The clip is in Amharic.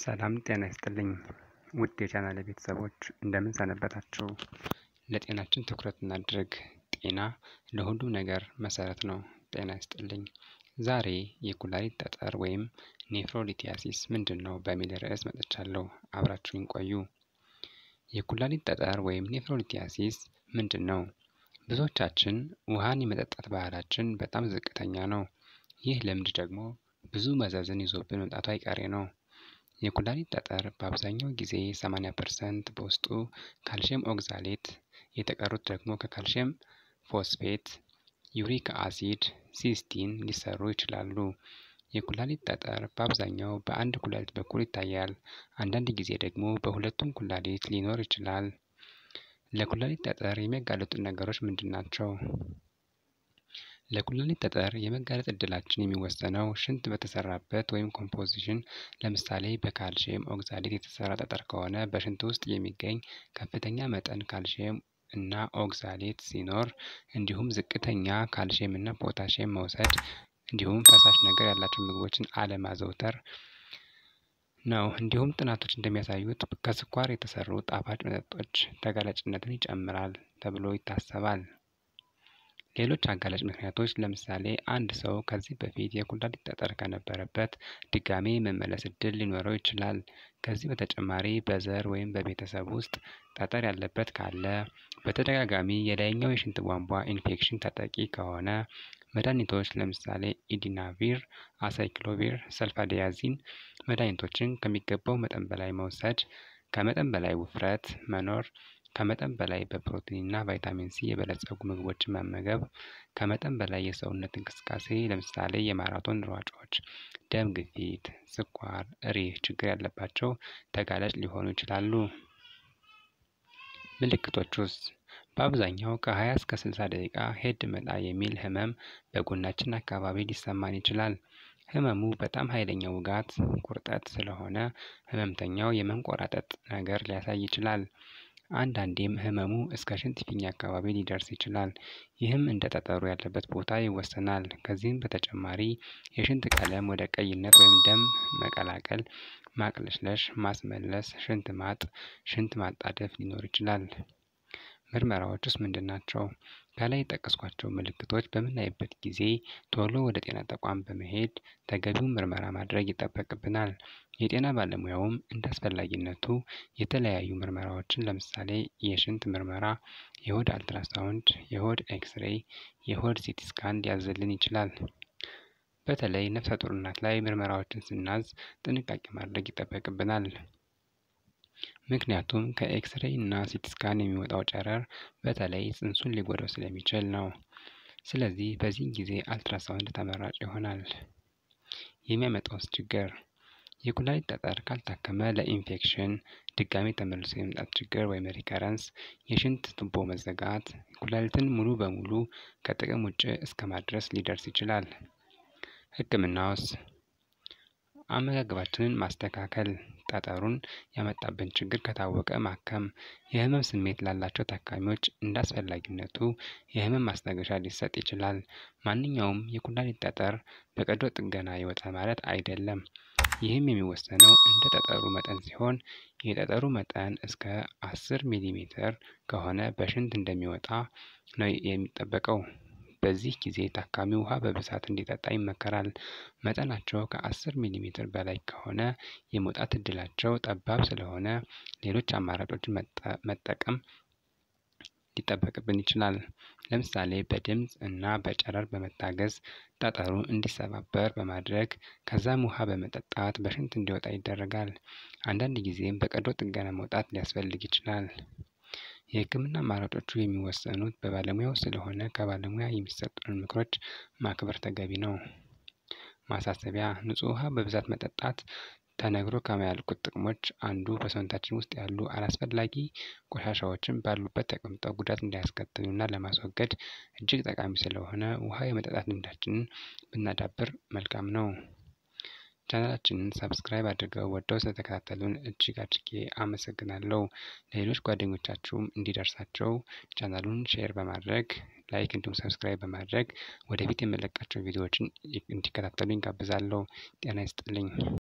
ሰላም ጤና ይስጥልኝ ውድ የቻናሌ ቤተሰቦች እንደምን ሰነበታችሁ? ለጤናችን ትኩረት እናድርግ። ጤና ለሁሉም ነገር መሰረት ነው። ጤና ይስጥልኝ። ዛሬ የኩላሊት ጠጠር ወይም ኔፍሮሊቲያሲስ ምንድን ነው በሚል ርዕስ መጥቻለሁ። አብራችሁኝ ቆዩ። የኩላሊት ጠጠር ወይም ኔፍሮሊቲያሲስ ምንድን ነው? ብዙዎቻችን ውሃን የመጠጣት ባህላችን በጣም ዝቅተኛ ነው። ይህ ልምድ ደግሞ ብዙ መዘዝን ይዞብን መምጣቱ አይቀሬ ነው። የኩላሊት ጠጠር በአብዛኛው ጊዜ 80 ፐርሰንት በውስጡ ካልሽየም ኦግዛሌት፣ የተቀሩት ደግሞ ከካልሽየም ፎስፌት፣ ዩሪክ አሲድ፣ ሲስቲን ሊሰሩ ይችላሉ። የኩላሊት ጠጠር በአብዛኛው በአንድ ኩላሊት በኩል ይታያል። አንዳንድ ጊዜ ደግሞ በሁለቱም ኩላሊት ሊኖር ይችላል። ለኩላሊት ጠጠር የሚያጋልጡ ነገሮች ምንድን ናቸው? ለኩላሊት ጠጠር የመጋለጥ እድላችን የሚወሰነው ሽንት በተሰራበት ወይም ኮምፖዚሽን፣ ለምሳሌ በካልሽየም ኦግዛሌት የተሰራ ጠጠር ከሆነ በሽንት ውስጥ የሚገኝ ከፍተኛ መጠን ካልሽየም እና ኦግዛሌት ሲኖር፣ እንዲሁም ዝቅተኛ ካልሽየም እና ፖታሽየም መውሰድ፣ እንዲሁም ፈሳሽ ነገር ያላቸው ምግቦችን አለማዘውተር ነው። እንዲሁም ጥናቶች እንደሚያሳዩት ከስኳር የተሰሩ ጣፋጭ መጠጦች ተጋላጭነትን ይጨምራል ተብሎ ይታሰባል። ሌሎች አጋላጭ ምክንያቶች ለምሳሌ አንድ ሰው ከዚህ በፊት የኩላሊት ጠጠር ከነበረበት ድጋሜ የመመለስ እድል ሊኖረው ይችላል። ከዚህ በተጨማሪ በዘር ወይም በቤተሰብ ውስጥ ጠጠር ያለበት ካለ፣ በተደጋጋሚ የላይኛው የሽንት ቧንቧ ኢንፌክሽን ተጠቂ ከሆነ፣ መድኃኒቶች ለምሳሌ ኢዲናቪር፣ አሳይክሎቪር፣ ሰልፋዲያዚን መድኃኒቶችን ከሚገባው መጠን በላይ መውሰድ፣ ከመጠን በላይ ውፍረት መኖር፣ ከመጠን በላይ በፕሮቲንና ቫይታሚን ሲ የበለጸጉ ምግቦችን መመገብ፣ ከመጠን በላይ የሰውነት እንቅስቃሴ ለምሳሌ የማራቶን ሯጮች፣ ደም ግፊት፣ ስኳር፣ ሪህ ችግር ያለባቸው ተጋላጭ ሊሆኑ ይችላሉ። ምልክቶቹስ? በአብዛኛው ከ20 እስከ 60 ደቂቃ ሄድ መጣ የሚል ህመም በጎናችን አካባቢ ሊሰማን ይችላል። ህመሙ በጣም ኃይለኛ ውጋት፣ ቁርጠት ስለሆነ ህመምተኛው የመንቆራጠጥ ነገር ሊያሳይ ይችላል። አንዳንዴም ህመሙ እስከ ሽንት ፊኛ አካባቢ ሊደርስ ይችላል። ይህም እንደ ጠጠሩ ያለበት ቦታ ይወሰናል። ከዚህም በተጨማሪ የሽንት ቀለም ወደ ቀይነት ወይም ደም መቀላቀል፣ ማቅለሽለሽ፣ ማስመለስ፣ ሽንት ማጥ፣ ሽንት ማጣደፍ ሊኖር ይችላል። ምርመራዎችስ ምንድን ናቸው? ከላይ የጠቀስኳቸው ምልክቶች በምናይበት ጊዜ ቶሎ ወደ ጤና ተቋም በመሄድ ተገቢውን ምርመራ ማድረግ ይጠበቅብናል። የጤና ባለሙያውም እንደ አስፈላጊነቱ የተለያዩ ምርመራዎችን ለምሳሌ የሽንት ምርመራ፣ የሆድ አልትራሳውንድ፣ የሆድ ኤክስሬይ፣ የሆድ ሲቲ ስካን ሊያዝልን ይችላል። በተለይ ነፍሰ ጡር እናት ላይ ምርመራዎችን ስናዝ ጥንቃቄ ማድረግ ይጠበቅብናል። ምክንያቱም ከኤክስሬይ እና ሲቲ ስካን የሚወጣው ጨረር በተለይ ጽንሱን ሊጎዳው ስለሚችል ነው። ስለዚህ በዚህ ጊዜ አልትራሳውንድ ተመራጭ ይሆናል። የሚያመጣውስ ችግር? የኩላሊት ጠጠር ካልታከመ ለኢንፌክሽን፣ ድጋሜ ተመልሶ የመምጣት ችግር ወይም ሪከረንስ፣ የሽንት ቱቦ መዘጋት፣ ኩላሊትን ሙሉ በሙሉ ከጥቅም ውጭ እስከ ማድረስ ሊደርስ ይችላል። ሕክምናውስ? አመጋገባችንን ማስተካከል፣ ጠጠሩን ያመጣብን ችግር ከታወቀ ማከም፣ የህመም ስሜት ላላቸው ታካሚዎች እንደ አስፈላጊነቱ የህመም ማስታገሻ ሊሰጥ ይችላል። ማንኛውም የኩላሊት ጠጠር በቀዶ ጥገና ይወጣል ማለት አይደለም። ይህም የሚወሰነው እንደ ጠጠሩ መጠን ሲሆን የጠጠሩ መጠን እስከ 10 ሚሊ ሜትር ከሆነ በሽንት እንደሚወጣ ነው የሚጠበቀው። በዚህ ጊዜ ታካሚ ውሃ በብዛት እንዲጠጣ ይመከራል። መጠናቸው ከ10 ሚሊ ሜትር በላይ ከሆነ የመውጣት እድላቸው ጠባብ ስለሆነ ሌሎች አማራጮችን መጠቀም ሊጠበቅብን ይችላል። ለምሳሌ በድምፅ እና በጨረር በመታገዝ ጠጠሩ እንዲሰባበር በማድረግ ከዛም ውሃ በመጠጣት በሽንት እንዲወጣ ይደረጋል። አንዳንድ ጊዜም በቀዶ ጥገና መውጣት ሊያስፈልግ ይችላል። የህክምና አማራጮቹ የሚወሰኑት በባለሙያው ስለሆነ ከባለሙያ የሚሰጡንን ምክሮች ማክበር ተገቢ ነው። ማሳሰቢያ፣ ንጹህ ውሃ በብዛት መጠጣት ተነግሮ ከማያልቁት ጥቅሞች አንዱ በሰውነታችን ውስጥ ያሉ አላስፈላጊ ቆሻሻዎችን ባሉበት ተቀምጠው ጉዳት እንዳያስከትሉና ለማስወገድ እጅግ ጠቃሚ ስለሆነ ውሃ የመጠጣት ልምዳችንን ብናዳብር መልካም ነው። ቻናላችንን ሰብስክራይብ አድርገው ወደው ስለተከታተሉን እጅግ አድርጌ አመሰግናለሁ። ለሌሎች ጓደኞቻችሁም እንዲደርሳቸው ቻናሉን ሼር በማድረግ ላይክ እንዲሁም ሰብስክራይብ በማድረግ ወደፊት የምለቃቸው ቪዲዮዎችን እንዲከታተሉ ይጋብዛለሁ። ጤና ይስጥልኝ።